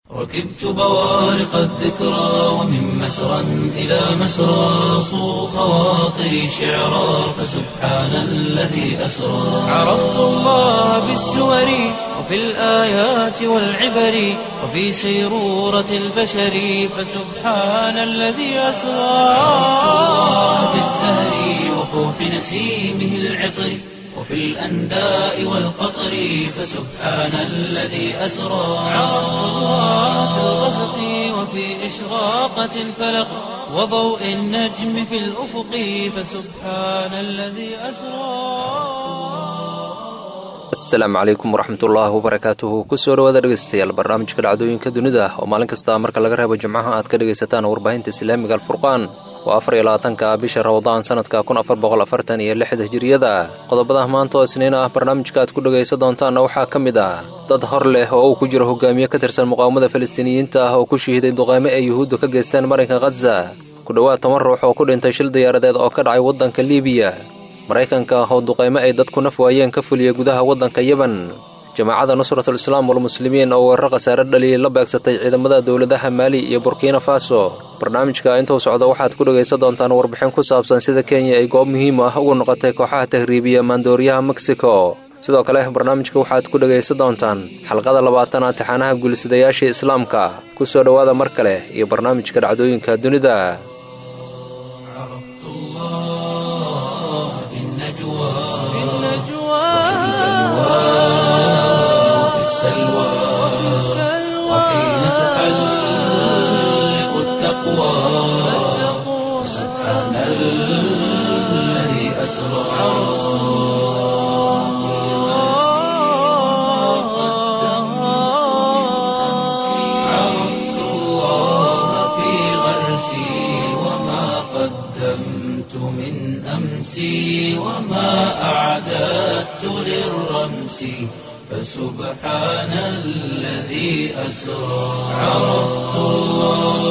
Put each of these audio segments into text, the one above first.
ركبت بوارق الذكرى ومن مسرى إلى مسرى صو خواطري شعرا فسبحان الذي أسرى عرفت الله بالسور وفي الآيات والعبر وفي سيرورة البشر فسبحان الذي أسرى عرفت الله بالزهر وفوح نسيمه العطر وفي الأنداء والقطر فسبحان الذي أسرى عرفت الله في الغسق وفي إشراقة الفلق وضوء النجم في الأفق فسبحان الذي أسرى asalaamu calaykum waraxmatullaahi wabarakaatuhu kusoo dhawaada dhegeystayaal barnaamijka dhacdooyinka dunida oo maalin kasta marka laga reebo jimcaha aad ka dhegaysataan warbaahinta islaamiga alfurqaan waa afar iyo labaatanka bisha ramadaan sanadka kun afar boqol afartan iyo lixda hijiriyada qodobada maanta oo isniin ah barnaamijka aad ku dhegaysan doontaanna waxaa ka mid ah dad hor leh oo uu ku jiro hogaamiye ka tirsan muqaawamada falastiiniyiinta ah oo ku shahiiday duqaymo ay yuhuuddu ka geysteen marinka khaza ku dhowaad toban ruux oo ku dhintay shil diyaaradeed oo ka dhacay waddanka liibiya maraykanka oo duqaymo ay dadku naf waayeen ka fuliyey gudaha waddanka yeban jamaacadda nusratul islaam walmuslimiin oo weerar khasaare dhaliyey la beegsatay ciidamada dowladaha maali iyo burkina faso barnaamijka intuu socdo waxaad ku dhegaysan doontaan warbixin ku saabsan sida kenya ay goob muhiim ah ugu noqotay kooxaha tahriibiya maandooriyaha mexico sidoo kale barnaamijka waxaad ku dhegaysan doontaan xalqada labaatanaad taxaanaha guulisadayaashii islaamka ku soo dhowaada mar kale iyo barnaamijka dhacdooyinka dunida عرفت الله في النجوى في النجوى وفي السلوى وحين تحلق التقوى سبحان الذي أسرى عرفت الله في غرسي وما قدمت من أمسي وما أعددت للرمس فسبحان الذي أسرى عرفت الله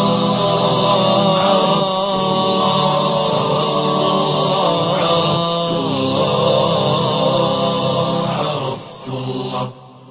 عرفت الله عرفت الله عرفت الله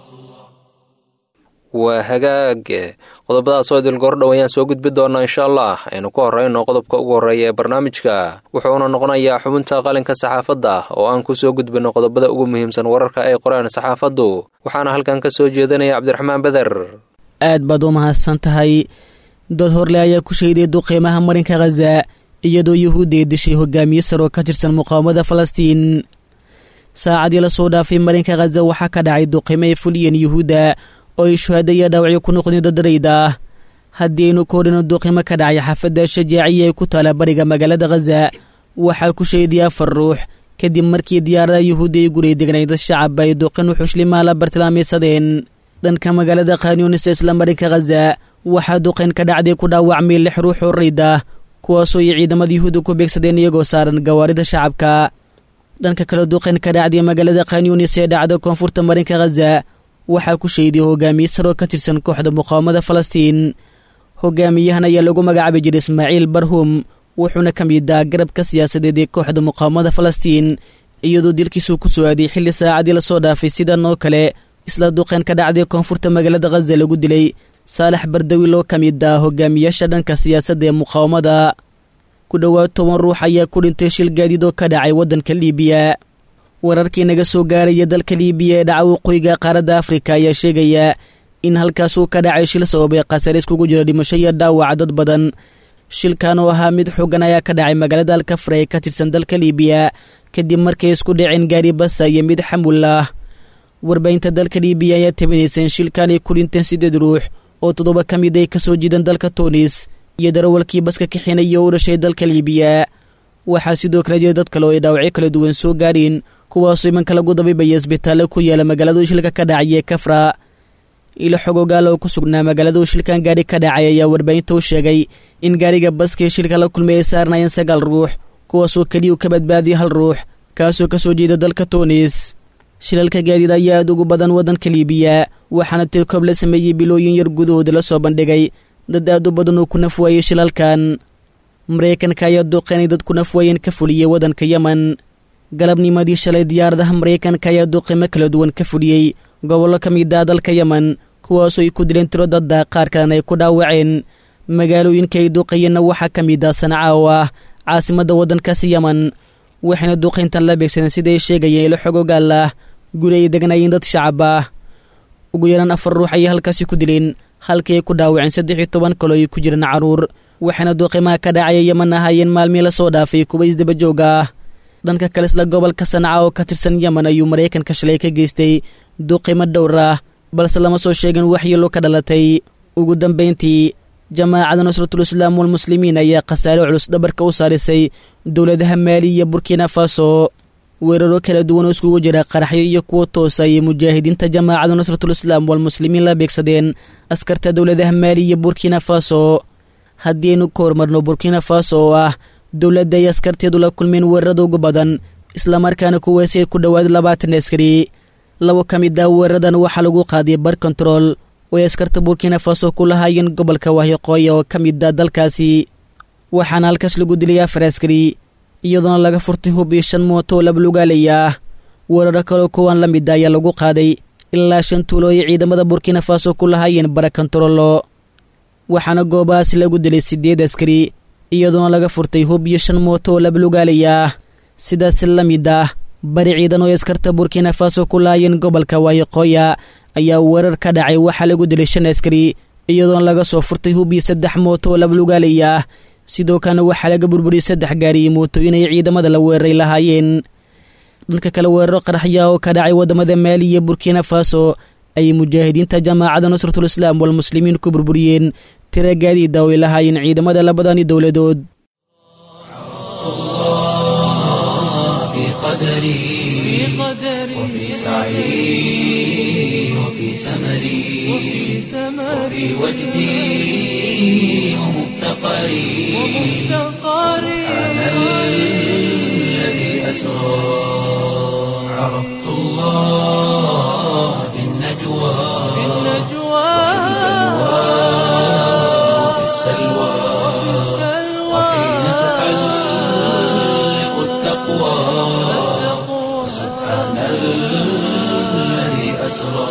waa hagaag qodobadaas oo idil goordhow ayaan soo gudbi doonaa insha allah aynu ku horrayno qodobka ugu horreeya ee barnaamijka wuxuuna noqonayaa xubinta qalinka saxaafadda oo aan ku soo gudbinno qodobada ugu muhiimsan wararka ay qoreen saxaafaddu waxaana halkan ka soo jeedinaya cabdiraxmaan beder aad baad u mahadsan tahay dad horle ayaa ku shayday duqeymaha marinka khaza iyadoo yuhuudda ay dishay hogaamiye sar oo ka tirsan muqaawamada falastiin saacadii la soo dhaafay marinka khaza waxaa ka dhacay duqeymo ay fuliyeen yuhuudda oo ay shuhaadaya dhaawacyo ku noqdeen dadarayda ah haddii aynu ka horhino duqimo ka dhacay xaafadda shajaaciya ee ku taala bariga magaalada khaza waxaa ku shahiday afar ruux kadib markii diyaarada yuhuudda ay guray degnay dad shacab ay duqin wuxushlimaa la bartilmaamaysadeen dhanka magaalada khanyunis isla marinka khaza waxaa duqayn ka dhacday ku dhaawacmay lix ruux oo rayd ah kuwaasoo ay ciidamada yuhuudda ku beegsadeen iyagoo saaran gawaarida shacabka dhanka kale duqayn ka dhacday magaalada khanyunis ee dhacda koonfurta marinka khaza waxaa ku shayday hogaamiye saroo ka tirsan kooxda muqaawamada falastiin hogaamiyahan ayaa lagu magacaabi jiray ismaaciil barhum wuxuuna ka mid ah garabka siyaasadeed ee kooxda muqaawamada falastiin iyadoo dilkiisuu ku soo aaday xilli saacadii lasoo dhaafay sidan oo kale isla duqeen ka dhacday koonfurta magaalada khaza lagu dilay saalax bardawi loo ka mid ah hogaamiyaasha dhanka siyaasadda ee muqaawamada ku dhowaad toban ruux ayaa ku dhintay shil gaadiid oo ka dhacay waddanka liibiya wararkii naga soo gaaraya dalka liibiya ee dhaca waqooyiga qaaradda afrika ayaa sheegaya in halkaasuu ka dhacay shil sababay khasaare iskugu jira dhimasho iyo dhaawaca dad badan shilkan oo ahaa mid xoogan ayaa ka dhacay magaalada alkafra ee ka tirsan dalka liibiya kadib markay isku dhaceen gaari basa iyo mid xamul ah warbaahinta dalka liibiya ayaa tabinaysa in shilkan ay ku dhinteen siddeed ruux oo toddoba ka mid ay ka soo jiideen dalka tunis iyo darawalkii baska kaxinaya oo u dhashay dalka liibiya waxaa sidoo kale jira dad kale oo ay dhaawacyo kala duwan soo gaareen kuwaasoo imanka lagu dabiibaya isbitaallo ku yaala magaalada shilka ka dhacay ee kafra ilo xogogaala oo ku sugnaa magaalada shilkan gaari ka dhacay ayaa warbaahinta u sheegay in gaariga baskee shilka la kulmay ay saarnayeen sagaal ruux kuwaasoo keliya u ka badbaadiyay hal ruux kaasoo ka soo jeeda dalka tunis shilalka gaadiid ayaa aad ugu badan waddanka liibiya waxaana tirkoob la sameeyey bilooyin yar gudahooda la soo bandhigay dad aad u badan oo ku naf waayey shilalkan maraykanka ayaa duqeynay dad ku naf waayeen ka fuliyey waddanka yemen galabnimadii shalay diyaaradaha maraykanka ayaa duqeymo kala duwan ka fuliyey gobollo ka mid ah dalka yemen kuwaasoo ay ku dileen tiro dadda qaar kalena ay ku dhaawaceen magaalooyinka ay duuqayeenna waxaa ka mid ah sanca oo ah caasimadda waddankaasi yeman waxayna duuqayntan la beegsadeen sida ay sheegayeen ilo xog ogaal ah guri ay degnaayeen dad shacab ah ugu yaraan afar ruux ayay halkaasi ku dileen halkii ay ku dhaawaceen saddex iyo toban kaloo ay ku jireen caruur waxayna duuqimaha ka dhacaya yeman ahaayeen maalmii lasoo dhaafay kuwa isdabajoog ah dhanka kale isla gobolka sanca oo ka tirsan yeman ayuu maraykanka shalay ka geystay duuqimo dhowr ah balse lama soo sheegin waxyeelo ka dhalatay ugu dambayntii jamaacada nusratul islaam walmuslimiin ayaa khasaare culus dhabarka u saarisay dowladaha maali iyo burkina faso weeraro kala duwan oo iskugu jira qaraxyo iyo kuwo toosa ayay mujaahidiinta jamaacada nusratul islaam walmuslimiin la beegsadeen askarta dowladaha maali iyo burkina faso haddii aynu ka horumarno burkina faso oo ah dowladda ay askarteedu la kulmeen weerarada ugu badan islamarkaana kuweesay ku dhowaad labaatan askari labo ka mid ah weeraradan waxaa lagu qaadiyay bar kontarool oo ay askarta burkina faso ku lahaayeen gobolka wahyoqooya oo ka mid ah dalkaasi waxaana halkaas lagu dilay afar askari iyadoona laga furtay hub iyo shan mooto oo labalugaalaya ah weeraro kaloo kuwan la mid a ayaa lagu qaaday ilaa shan tuulo ay ciidamada burkina faso ku lahaayeen bara kontaroolo waxaana goobahaas lagu dilay siddeed askari iyadoona laga furtay hub iyo shan mooto oo labalugaalaya ah sidaas la mid ah bari ciidan oo askarta burkina faso ku lahaayeen gobolka wahyoqooya ayaa weerar ka dhacay waxaa lagu dilay shan askari iyadoona laga soo furtay hub iyo saddex mooto oo labalugaalaya ah sidoo kalena waxaa laga burburiyey saddex gaari iyo mootooyin ay ciidamada la weeraray lahaayeen dhanka kale weeraro qaraxya oo ka dhacay waddamada maali iyo burkina faso ayay mujaahidiinta jamaacada nusratul islaam walmuslimiin ku burburiyeen tira gaadiida oo ay lahaayeen ciidamada labadani dowladood وفي سعي وفي سمري وفي وجدي ومفتقري سبحان الذي أسرى عرفت الله في النجوى وفي السلوى وحين تحلق التقوى سبحان الذي أسرى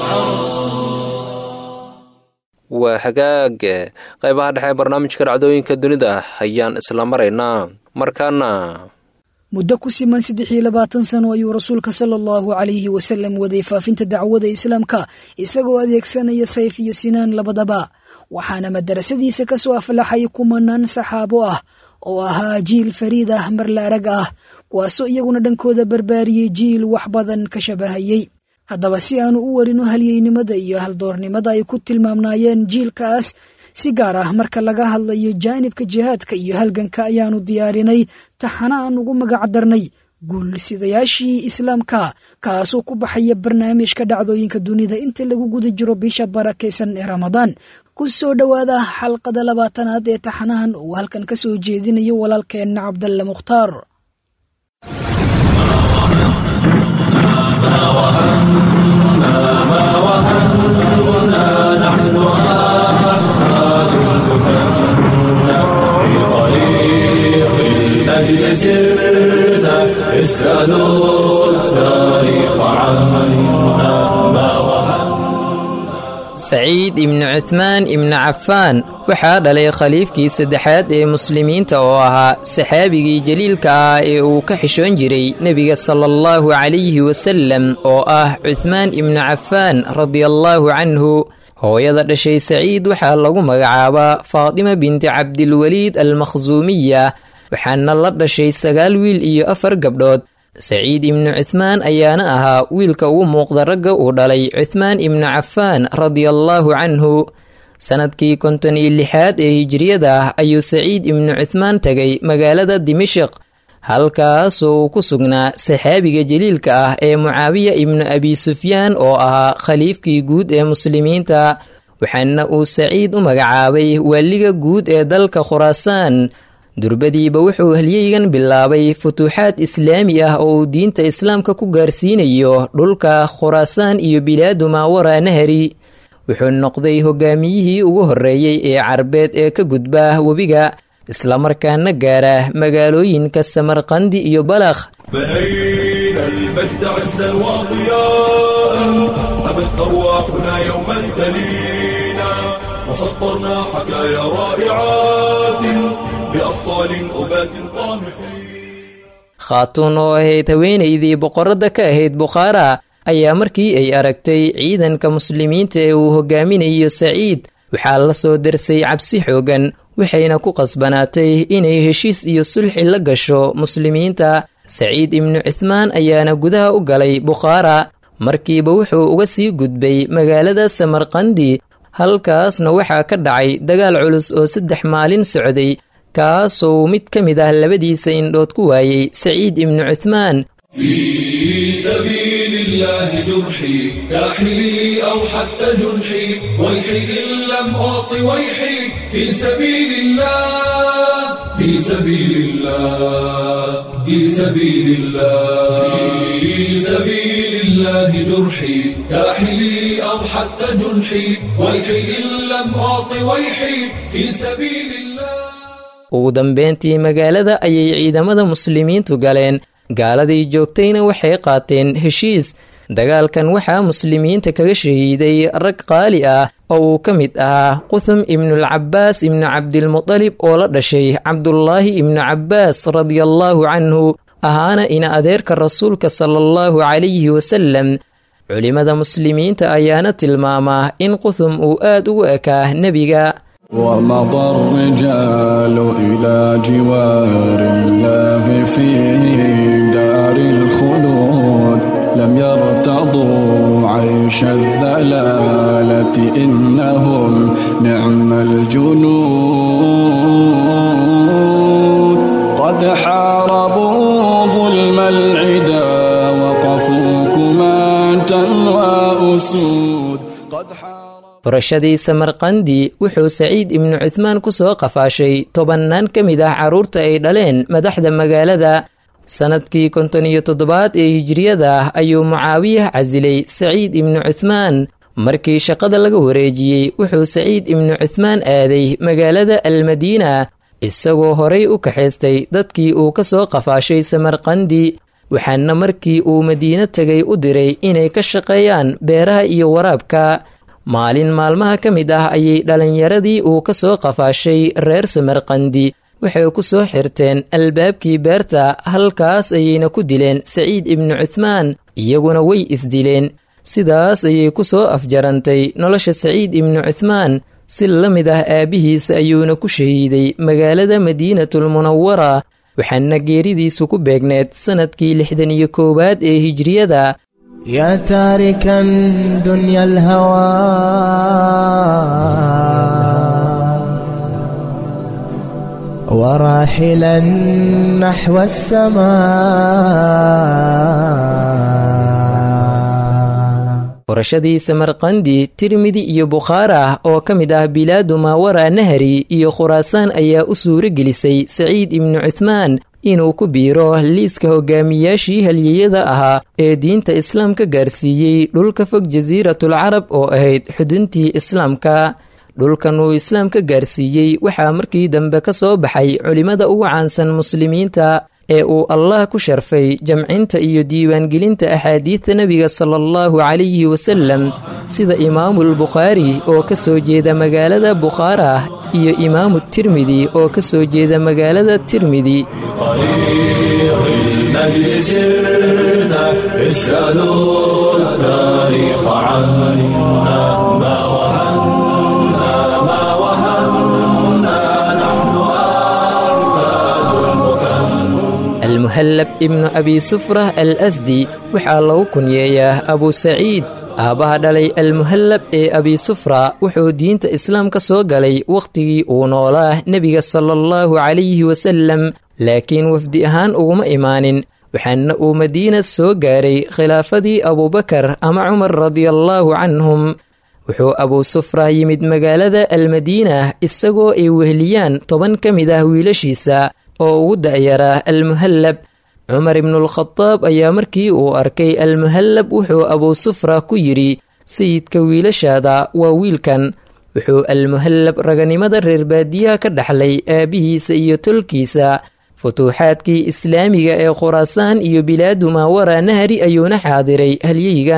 waa hagaag qaybaha dhexe barnaamijka dhacdooyinka dunida ayaan isla maraynaa markaana muddo ku siman saddex iyo labaatan sano ayuu rasuulka sala allahu calayhi wasalam waday faafinta dacwada islaamka isagoo adeegsanaya sayf iyo sinaan labadaba waxaana madarasadiisa ka soo aflaxay kumanaan saxaabo ah oo ahaa jiil fariid ah marla arag ah kuwaasoo iyaguna dhankooda barbaariyey jiil wax badan ka shabahayey haddaba si aanu u warino halyeynimada iyo haldoornimada ay ku tilmaamnaayeen jiilkaas si gaar ah marka laga hadlayo jaanibka jihaadka iyo halganka ayaanu diyaarinay taxana aan ugu magac darnay guulsidayaashii islaamka kaasoo ku baxaya barnaamijka dhacdooyinka dunida inta lagu guda jiro bisha barakaysan ee ramadaan ku soo dhowaada xalqada labaatanaad ee taxanahan uu halkan ka soo jeedinayo walaalkeenna cabdalle mukhtaar الذي سرت اسألوا التاريخ عنا ما وهن saciid ibnu cuthmaan ibnu cafaan waxaa dhalay khaliifkii saddexaad ee muslimiinta oo ahaa saxaabigii jaliilka ah ee uu ka xishoon jiray nebiga sala allahu calayhi wasalem oo ah cuthmaan ibnu cafaan radiallaahu canhu hooyada dhashay saciid waxaa lagu magacaabaa faatima binti cabdilweliid almakhsuumiya waxaana la dhashay sagaal wiil iyo afar gabdhood saciid ibnu cuthmaan ayaana ahaa wiilka ugu muuqda ragga uu dhalay cuthmaan ibnu cafaan radiallaahu canhu sannadkii konton iyo lixaad ee hijiriyada ah ayuu saciid ibnu cuthmaan tegay magaalada dimashiq halkaasoo uu ku sugnaa saxaabiga jaliilka ah ee mucaawiya ibnu abi sufyaan oo ahaa khaliifkii guud ee muslimiinta waxaana uu saciid u magacaabay waaliga guud ee dalka khuraasaan durbadiiba wuxuu halyeygan bilaabay futuuxaad islaami ah oo uu diinta islaamka ku gaarsiinayo dhulka khuraasaan iyo bilaadu maawara nahari wuxuu noqday hogaamiyihii ugu horreeyey ee carbeed ee ka gudba webiga islamarkaana gaara magaalooyinka samarqandi iyo balakh بنينا المجد عزا وضياء أبت أرواحنا يوما تليل وسطرنا حكايا رائعات بأبطال أبات طامحين khaatuun oo ahayd haweenaydii boqoradda ka ahayd bukhaara ayaa markii ay aragtay ciidanka muslimiinta ee uu hogaaminayo saciid waxaa la soo darsay cabsi xoogan waxayna ku qasbanaatay inay heshiis iyo sulxi la gasho muslimiinta saciid ibnu cuthmaan ayaana gudaha u galay bukhaara markiiba wuxuu uga sii gudbay magaalada samarqandi halkaasna waxaa ka dhacay dagaal culus oo saddex maalin socday kaasoo mid ka mid ah labadiisa indhood ku waayey saciid ibnu cuthmaan في سبيل الله جرحي كاحلي أو حتى جنحي ويحي إن لم أعط ويحي في سبيل الله في سبيل الله في سبيل الله في سبيل الله جرحي كاحلي أو حتى جنحي ويحي إن لم أعط ويحي في سبيل الله ugu dambeyntii magaalada ayay ciidamada muslimiintu galeen gaaladii joogtayna waxay qaateen heshiis dagaalkan waxaa muslimiinta kaga shahiiday rag qaali ah oo uu ka mid ahaa quthum ibnulcabaas ibnu cabdilmutalib oo la dhashay cabdulaahi ibnu cabbaas radiallaahu canhu ahaana ina adeerka rasuulka sala allahu calayhi wasalam culimmada muslimiinta ayaana tilmaamaa in quthum uu aad ugu ekaa nebiga ومضى الرجال إلى جوار الله في دار الخلود لم يرتضوا عيش الذلالة إنهم نعم الجنود قد حاربوا ظلم العدا وقفوا كماة وأسود قد حاربوا furashadii samarqandi wuxuu saciid ibnu cuthmaan ku soo qafaashay tobannaan ka mid ah carruurta ay dhaleen madaxda magaalada sannadkii konton iyo toddobaad ee hijiriyada ayuu mucaawiyah casilay saciid ibnu cuthmaan markii shaqada laga wareejiyey wuxuu saciid ibnu cuthmaan aaday magaalada almadiina isagoo horay u kaxaystay dadkii uu ka soo qafaashay samarqandi waxaana markii uu madiino tegay u diray inay ka shaqeeyaan beeraha iyo waraabka maalin maalmaha ka mid ah ayay dhallinyaradii uu ka soo qafaashay reer samarqandi waxay ku soo xirteen albaabkii beerta halkaas ayayna ku dileen saciid ibnu cuthmaan iyaguna way isdileen sidaas ayay ku soo afjarantay nolosha saciid ibnu cuthmaan si la mid ah aabbihiisa ayuuna ku shahiiday magaalada madiinatulmunawara waxaana geeridiisu ku beegneed sannadkii lixdan iyo koowaad ee hijriyada يا تاركا دنيا الهوى وراحلا نحو السماء furashadii samarqandi tirmidi iyo bukhaara oo ka mid ah bilaadu maawara nahari iyo khuraasaan ayaa u suuro gelisay saciid ibnu cuthmaan inuu ku biiro liiska hogaamiyaashii halyeyada ahaa ee diinta islaamka gaarsiiyey dhulka fog jasiiratul carab oo ahayd xuduntii islaamka dhulkan uu islaamka gaarsiiyey waxaa markii dambe ka soo baxay culimmada ugu caansan muslimiinta ee uu allah ku sharfay jamcinta iyo diiwaangelinta axaadiidta nebiga sala allahu calayhi wasalam sida imaamulbukhaari oo ka soo jeeda magaalada bukhaara iyo imaamu tirmidi oo ka soo jeeda magaalada tirmidi طريق المجد سرت اسألوا التاريخ عنا ما وهنا ما وهنا نحن أحفاد المثنى almuhallab ibnu abi sufra al asdi waxaa lagu kunyeeyaa abu saciid aabbaha dhalay almuhallab ee abi sufra wuxuu diinta islaamka soo galay wakhtigii uu noolaa nebiga sala allahu calayhi wasalam laakiin wafdi ahaan uguma imaanin waxaana uu madiina soo gaaray khilaafadii abubakar ama cumar radiallaahu canhum wuxuu abuu sufra yimid magaalada almadiina isagoo ay weheliyaan toban ka mid ah wiilashiisa oo ugu da'yaraa almuhallab cumar ibnuulkhadaab ayaa markii uu arkay almuhallab wuxuu abuu sufra ku yidhi sayidka wiilashaada waa wiilkan wuxuu almuhallab raganimada reer baadiyaha ka dhaxlay aabbihiisa iyo tolkiisa futuuxaadkii islaamiga ee khuraasaan iyo bilaadu maawara nahari ayuuna xaadiray halyeygan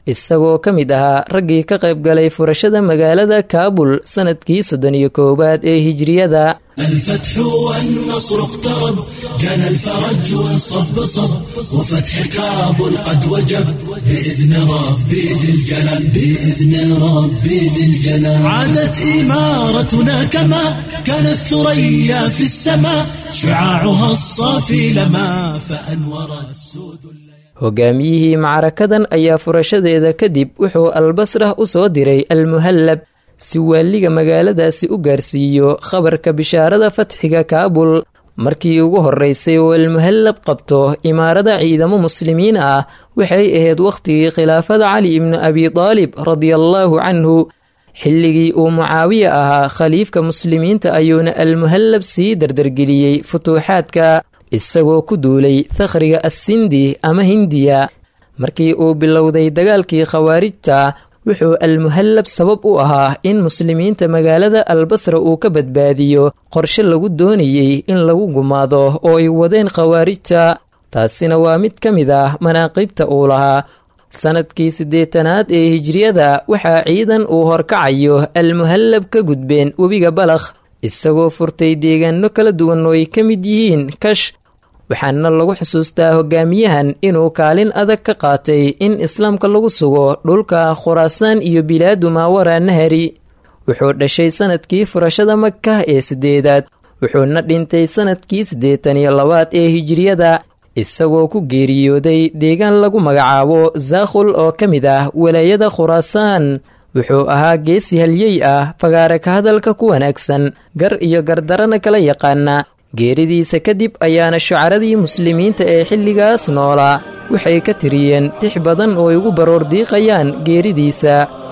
isagoo ka mid ahaa raggii ka qayb galay furashada magaalada kaabul sannadkii soddon iyo koowaad ee hijriyada الفتح والنصر اقترب جنى الفرج والصب صب وفتح كابل قد وجب بإذن ربي ذي الجلال بإذن ربي ذي الجلال عادت إمارتنا كما كانت ثريا في السماء شعاعها الصافي لما فأنورت سود hogaamiyihii macrakadan ayaa furashadeeda kadib wuxuu albasrah u soo diray almuhallab si waaliga magaaladaasi u gaarsiiyo khabarka bishaarada fatxiga kaabul markii ugu horreysay oo almuhallab qabto imaarada ciidamo muslimiin ah waxay ahayd wakhtigii khilaafada cali ibnu abi daalib radiallaahu canhu xilligii uu mucaawiya ahaa khaliifka muslimiinta ayuuna almuhallab sii dardargeliyey futuuxaadka isagoo ku duulay takhriga assindi ama hindiya markii uu bilowday dagaalkii khawaarijta wuxuu almuhallab sabab u ahaa in muslimiinta magaalada albasra uu ka badbaadiyo qorshe lagu doonayey in lagu gumaado oo ay wadeen khawaarijta taasina waa mid ka mid ah manaaqibta uu lahaa sannadkii siddeetanaad ee hijriyada waxaa ciidan uu horkacayo almuhallab ka gudbeen webiga balakh isagoo furtay deegaano kala duwan oo ay ka mid yihiin kash waxaana lagu xusuustaa hogaamiyahan inuu kaalin adag ka qaatay in islaamka lagu sugo dhulka khuraasaan iyo bilaadu maawara nahari wuxuu dhashay sannadkii furashada maka ee siddeedaad wuxuuna dhintay sannadkii siddeetan iyo labaad ee hijriyada isagoo ku geeriyooday deegaan lagu magacaabo zaakhul oo ka mid ah walaayada khuraasaan wuxuu ahaa geesi halyey ah fagaare ka hadalka ku wanaagsan gar iyo gardarana kala yaqaana geeridiisa kadib ayaana shucaradii muslimiinta ee xilligaas noolaa waxay ka tiriyeen tix badan oo ay ugu baroor diiqayaan geeridiisa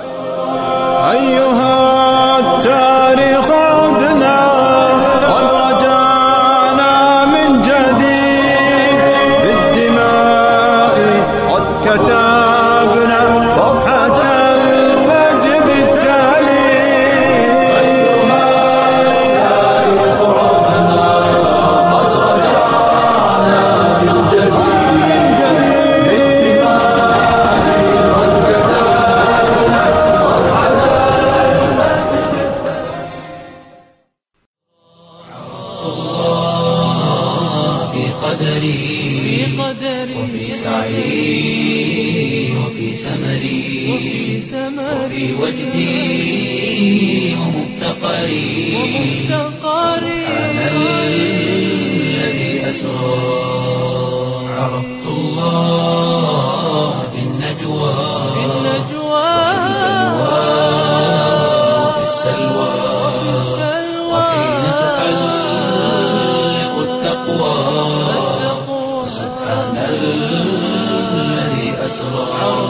وفي سعي وفي سمري وفي وجدي ومفتقري سبحان الذي أسرى عرفت الله في النجوى وفي السلوى وحين تحلق التقوى سبحان الذي أسرى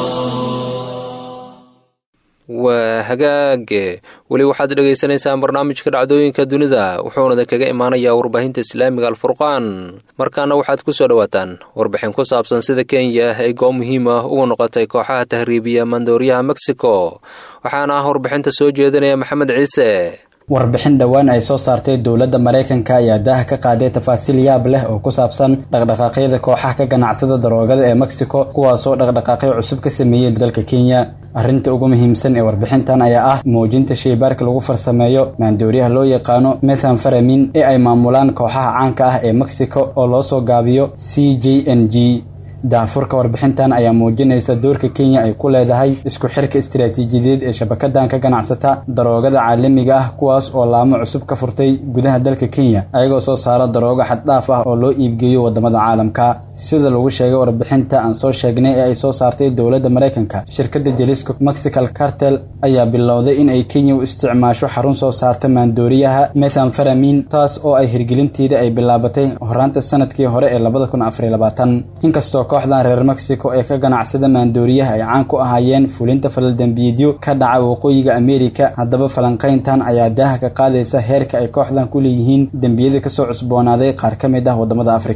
waa hagaage weli waxaad dhegaysanaysaan barnaamijka dhacdooyinka dunida wuxuuna kaga imaanayaa warbaahinta islaamiga alfurqaan markaana waxaad ku soo dhowaataan warbixin ku saabsan sida kenya ay goob muhiim ah uga noqotay kooxaha tahriibiya mandooriyaha mexico waxaana ah warbixinta soo jeedinaya maxamed ciise warbixin dhowaan ay soo saartay dowladda maraykanka ayaa daaha ka qaaday tafaasiil yaab leh oo ku saabsan dhaqdhaqaaqyada kooxaha ka ganacsada daroogada ee mexico kuwaasoo dhaqdhaqaaqyo cusub ka sameeyey dalka kenya arrinta ugu muhiimsan ee warbixintan ayaa ah muujinta shaybaarka lagu farsameeyo maandooriyaha loo yaqaano methanfaramin ee ay maamulaan kooxaha caanka ah ee mexico oo loo soo gaabiyo c j n g daafurka warbixintan ayaa muujinaysa doorka kenya ay ku leedahay isku xirka istiraatiijiyadeed ee shabakadan ka ganacsata daroogada caalamiga ah kuwaas oo laamo cusub ka furtay gudaha dalka kenya ayagoo soo saara daroogo xaddhaaf ah oo loo iibgeeyo wadamada caalamka sida lagu sheegay warbixinta aan soo sheegnay ee ay soo saartay dowladda maraykanka shirkadda jalisco mexical cartel ayaa bilowday in ay kenya u isticmaasho xarun soo saarta maandooriyaha methanfaramin taas oo ay hirgelinteeda ay bilaabatay horaanta sanadkii hore ee labada kun afariy labaatan inkastoo kooxdan reer mexico ee ka ganacsada maandooriyaha ay caan ku ahaayeen fulinta falaldembiidyo ka dhaca waqooyiga amerika haddaba falanqayntan ayaa daaha ka qaadaysa heerka ay kooxdan ku leeyihiin dembiyada kasoo cusboonaaday qaar ka mid ah wadamada afrika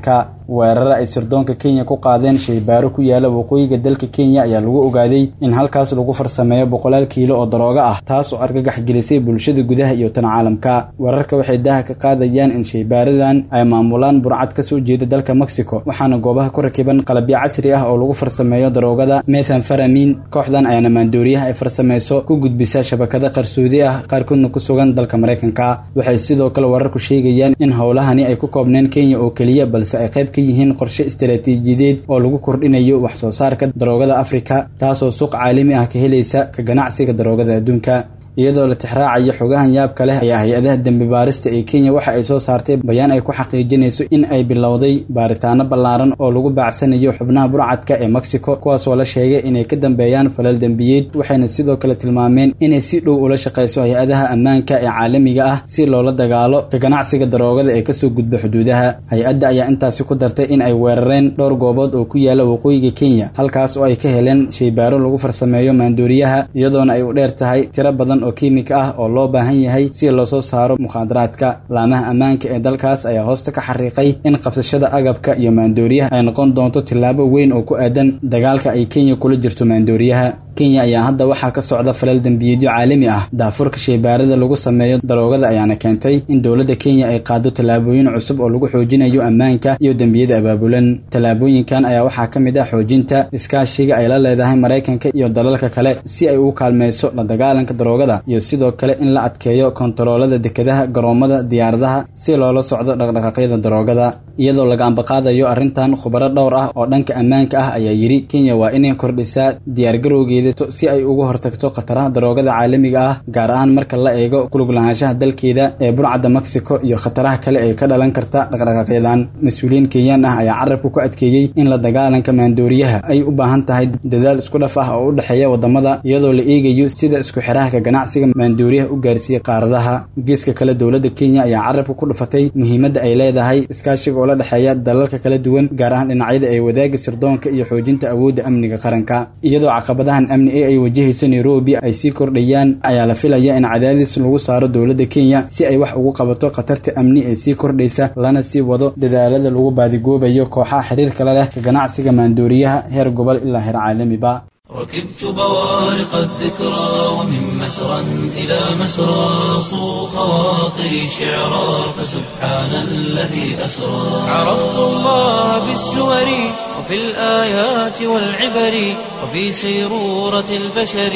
weerara ay sirdoonka kenya ku qaadeen shaybaaro ku yaala waqooyiga dalka kenya ayaa lagu ogaaday in halkaas lagu farsameeyo boqolaal kiilo oo darooga ah taas oo argagax gelisay bulshada gudaha iyo tan caalamka weerarka waxay daaha ka qaadayaan in shaybaaradan ay maamulaan burcad ka soo jeeda dalka mexico waxaana goobaha ku rakiban qalabyo casri ah oo lagu farsameeyo daroogada methanfaramin kooxdan ayaana maandooriyaha ay farsameyso ku gudbisaa shabakada qarsoodi ah qaarkoodna ku sugan dalka maraykanka waxay sidoo kale wararku sheegayaan in howlahani ay ku koobneen kenya oo keliya balse ay qayb ka yihiin qorshe istaraatiijiyadeed oo lagu kordhinayo wax soo saarka daroogada afrika taasoo suuq caalami ah ka helaysa ka ganacsiga daroogada adduunka iyadoo la tixraacayo xogahan yaabka leh ayaa hay-adaha dembi baarista ee kenya waxa ay soo saartay bayaan ay ku xaqiijinayso in ay bilowday baaritaano ballaaran oo lagu baacsanayo xubnaha burcadka ee mexico kuwaasoo la sheegay inay ka dambeeyaan falal dembiyeed waxayna sidoo kale tilmaameen inay si dhow ula shaqayso hay-adaha ammaanka ee caalamiga ah si loola dagaalo ka ganacsiga daroogada ee kasoo gudba xuduudaha hay-adda ayaa intaasi ku dartay in ay weerareen dhowr goobood oo ku yaala waqooyiga kenya halkaas oo ay ka heleen shaybaaro lagu farsameeyo maandooriyaha iyadoona ay u dheer tahay tiro badan oo kiimika ah oo loo baahan yahay si loo soo saaro mukhaadaraadka laamaha ammaanka ee dalkaas ayaa hoosta ka xariiqay in qabsashada agabka iyo maandooriyaha ay noqon doonto tillaabo weyn oo ku aadan dagaalka ay kenya kula jirto maandooriyaha kenya ayaa hadda waxaa ka socda falal dembiyeedyo caalami ah daafurka shaybaarada lagu sameeyo daroogada ayaana keentay in dowladda kenya ay qaado tallaabooyin cusub oo lagu xoojinayo ammaanka iyo dembiyada abaabulan tallaabooyinkan ayaa waxaa ka mid ah xoojinta iskaashiga ay la leedahay maraykanka iyo dalalka kale si ay ugu kaalmeyso la dagaalanka daroogada iyo sidoo kale in la adkeeyo kontaroolada dekedaha garoomada diyaaradaha si loola socdo dhaqdhaqaaqyada daroogada iyadoo laga ambaqaadayo arrintan khubaro dhowr ah oo dhanka ammaanka ah ayaa yidhi kenya waa inay kordhisaa diyaargarowgeeda si ay uga hortagto khataraha daroogada caalamiga ah gaar ahaan marka la eego kulug lahaanshaha dalkeeda ee burcadda mexico iyo khataraha kale ee ka dhalan karta dhaqdhaqaaqyadan mas-uuliyiin kenyaan ah ayaa carabka ku adkeeyey in la dagaalanka maandooriyaha ay u baahan tahay dadaal isku dhaf ah oo u dhexeeya wadamada iyadoo la eegayo sida isku xiraha ka ganacsiga maandooriyaha u gaarsiiyey qaaradaha geeska kale dowladda kenya ayaa carabka ku dhufatay muhiimadda ay leedahay iskaashiga oo la dhexeeya dalalka kala duwan gaar ahaan dhinacyada ay wadaaga sirdoonka iyo xoojinta awoodda amniga qaranka iyadoo caqabadahan amni ee ay wajahayso nairobi ay sii kordhayaan ayaa la filaya in cadaadis lagu saaro dowladda kenya si ay wax ugu qabato khatarta amni ee sii kordhaysa lana sii wado dadaalada lagu baadigoobayo kooxaha xiriirkala leh ka ganacsiga maandooriyaha heer gobol ilaa heer caalamiba ركبت بوارق الذكرى ومن مسرى إلى مسرى صو خواطري شعرا فسبحان الذي أسرى عرفت الله بالسور وفي الآيات والعبر وفي سيرورة البشر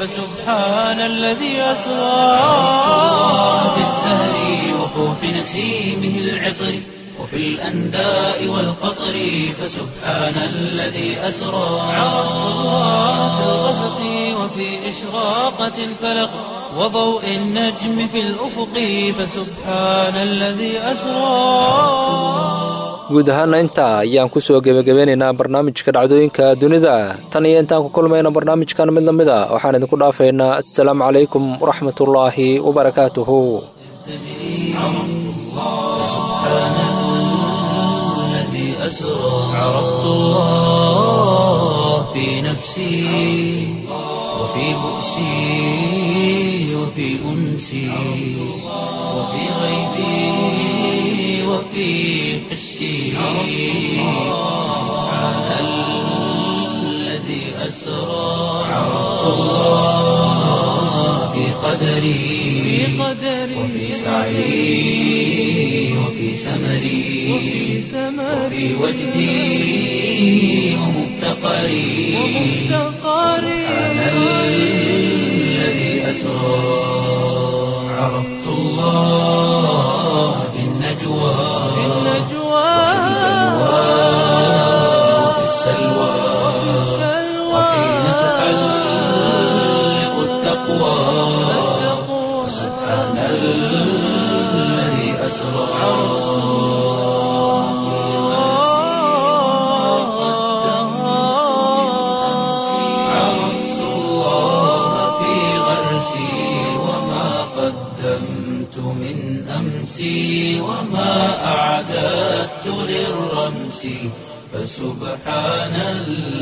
فسبحان الذي أسرى بالزهر وفوح نسيمه العطر وفي الأنداء والقطر فسبحان الذي أسرى عرفت الله في الغسق وفي إشراقة الفلق وضوء النجم في الأفق فسبحان الذي أسرى guud ahaana intaa ayaan ku soo gebagabeynaynaa barnaamijka dhacdooyinka dunida tan iyo intaan ku kulmayna barnaamijkan mid la mid a waxaan idinku dhaafaynaa assalaamu calaykum waraxmatullaahi wabarakaatuhu أسرى عرفت الله في نفسي وفي بؤسي وفي أنسي وفي غيبي وفي حسي سبحان الذي أسرى عرفت الله في قدري وفي سعي وفي سمري وفي وجدي ومفتقري سبحان الذي أسرى عرفت الله في النجوى وفي السلوى وحين تحلق التقوى سبحان الذي أسرى عرفت الله في غرسي وما قدمت من أمسي وما أعددت للرمس فسبحان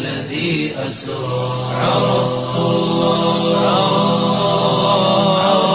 الذي أسرى عرفت الله